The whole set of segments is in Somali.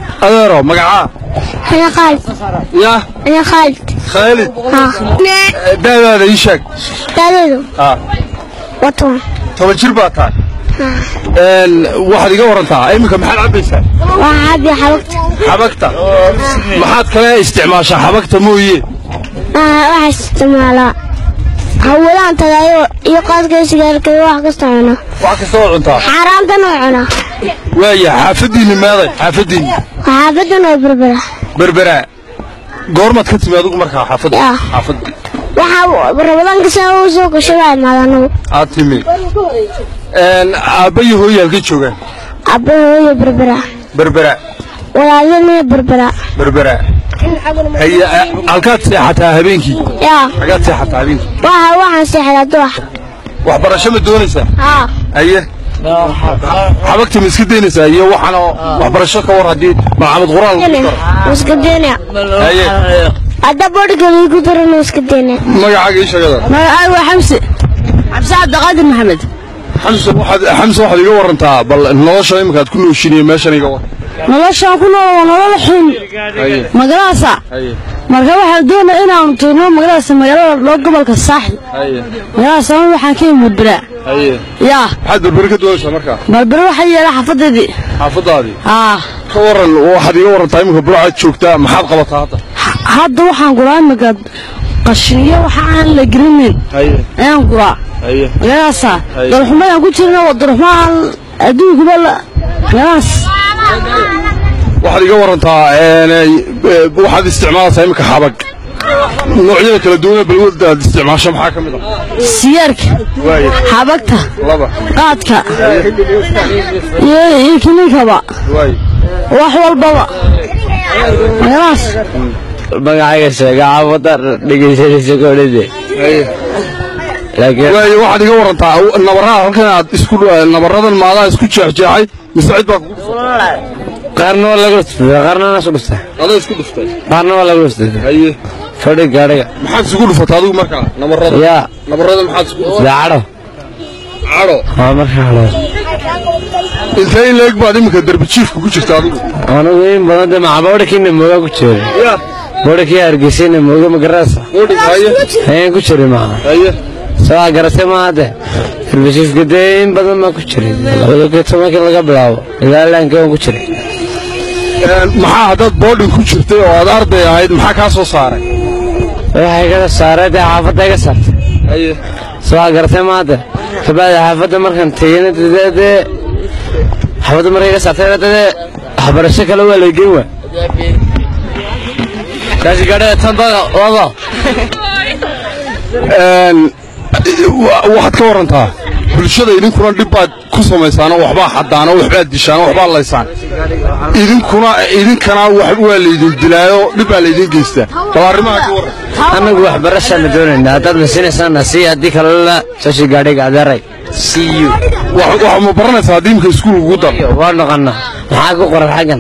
adeero magacaa أنا خالد ya أنا خالد khaalid ها daadaada ii sheeg دادو ah وطن toban jir baa tahay Een, waxaad iga warantaa iminka maxaad cabbaysaa وعابي حبكت xabagta maxaad kale isticmaashaa xabagta mooye أنا راح استعمالها هولان تغير يقاس كيس قال كي واحد كستعمله wax kasta oo cuntaa حرام تنوعنا waaya xaafadiinni meeday xaafadiinni وعابدنا بربرة berberaa goormaad ka timi adigu markaa xaafadda Ya. xaafadda waxa ramadan ka soo soo gashay maadano aad timi Een, aabba iyo hooyo halkay joogaan abahooyo berbera berberaa walaalina berbera berberaa haye a- halkaad seexataa habeenkii yaa xagaad seexataa habeenkii waxa waxaan seexdaa doox waxbarasho ma doonaysaa haa haye xabagta ma iska daynaysaa iyo waxaan oo waxbarasho ka war haddii maxamed quraan lagu daro iska deena haye hadda bodhga lagu darana iska deena magacaaga ii sheegada magacaagu waa xamse xamse cabdiqaadir maxamed xamse waxaad xamse waxaad iga warantaa bal nolosha iminka aad ku nooshinaya meeshan iga war noloshaan ku nool waa nolol xun haye magalaasa haye marka waxaan doonaa inaanu tagno magalaasa magaalada loo gobolka saaxil haye magaalada sama waxaan ka imid beraa haye yaa maxaad berberi ka doonaysaa markaa barbere waxaa yeela xafadeedii xaafadaadii aa ka waran waxaad iga warantaa iminka burcaad joogtaa maxaad qabataa hadda hadda waxaan guraa imika qashiniyo waxa aan la gelinin haye ayaan guraa haye magalaasa Ay. darxumayaan ku jirna waa darxumaan adduunkuba la magalaas waxaad iga warantaa een, eh, waxaad isticmaalaysaa iminka xabag noocyada kala duwan balwada aad isticmaasho maxaa ka mid ah siyaarka waaye xabagta laba qaadka iyo iyo kininkaba waaye wax walbaba magalaas magacayga sheega xaafada dhegeysanaysa koodhide haye laakiin waaye waxaad iga warantaa nabaraha halkan aad isku nabaradan maadaa isku jeexjeexay mise cid baa kugu dhuftay qaarna waa lagu dhuftay qaarna waa isku dhuftay adaa isku dhuftay qaarna waa lagu dhuftay haye fadhi gaadhiga maxaad isugu dhufatay adigu markaa nabarada yaa nabarada maxaad isku dhufatay daacadho cadho waa markaa hadho intee in leeg baad iminka derbi jiifka ku jirta adigu anigu in badan de maca boodhakiina moogaa ku jira ya boodhakii hargeysayna mooga magaraasa odhig haye ayaan ku jiray maca haye sabaa garatay maaha de herbishiifka dee in badan baa ku jiray labada kii tobankii laga bilaabo ilaa laankii waan ku jiray Een, maxaa haddaad boodhin ku jirtay oo aad arday ahayd maxaa kaa soo saaray waxay iga saaray dee xaafadda iga saartay haye sabaa garatay maaha de kabacdi xaafadda markaan tegeyna dee dee xaafadda markay iga saartay dee waxbarasho kale waa lay geyn waa kaasi gaadhaya tan bada wado Een, wa- waxaad ka warantaa bulshada idinkuna dhib baad ku samaysaanoo waxbaa xadaano waxbaad dishaano waxbaa laysaan idinkuna idinkana wax waa laydin dilaayo dhib baa laydin geystaa bal arrimaha ka waran annagu waxbarashaana doonayna haddaad masinaysaana sii haddii kalena sashi gaadhiga adeeray see you wax wax ma baranaysaa haddii imika iskuul ugu dar waa noqona maxaa ku qoran xaggan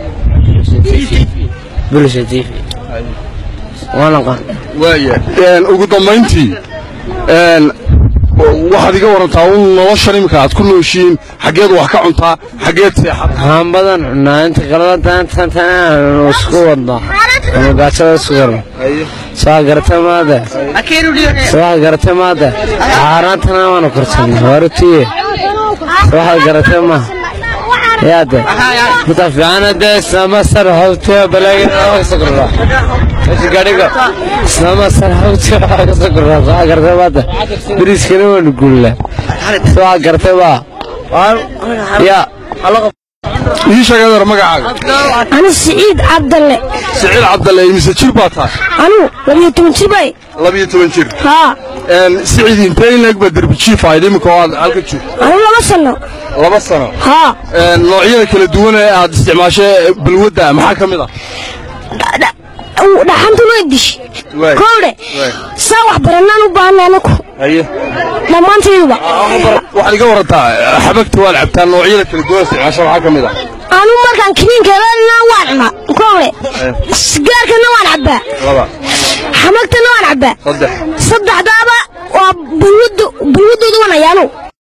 bulsha tv waa noqon waaya Een, ugu dambayntii een, waxaad iga warantaa un noloshan imika aad ku nooshiin xaggeed wax ka cuntaa xaggeed seexad waxaan badan cunaa inta kalena tantantan isku wadno ama gaajada isku wadno saa garata maade saa garata maade xaaraantana waanu korsanay warutiye waxaad garata maaha yaade inta fiicana dee islaama sar hawtiya balaagina waa kasoo kordhaa kashi gaadhiga islaama sar hawtiya waa kasoo kordhaa saa garata maade biriiskana waanu guulnaa saa garata maa yaa ii sheeg adeer magacaaga أنا سعيد عبد الله siciid cabdalle imise jir baa tahay أنا لم يتم شبي labiyo toban jir ها Een, siciid intee in leeg baa derbi jiif ahayd imika oo aad halka joogto أنا لما سنة laba sano ها Een, noocyada kala duwan ee aad isticmaashay balwadda maxaa ka mid ah dhaxanta loo dish Waay. kowdhe Waay. saa wax baranaan u baahnay anaku haye dhammaantayduba waxaad iga warantaa xabagta waad cabtaa noocyada kala duwan isticmaasha maxaa ka mid ah anu markaan kiniinka helana waan cunaa kowdhe sigaarkana waan cabbaa laba xamagtana waan cabbaa saddex saddexdaaba waa bulwadooda waan ayaanu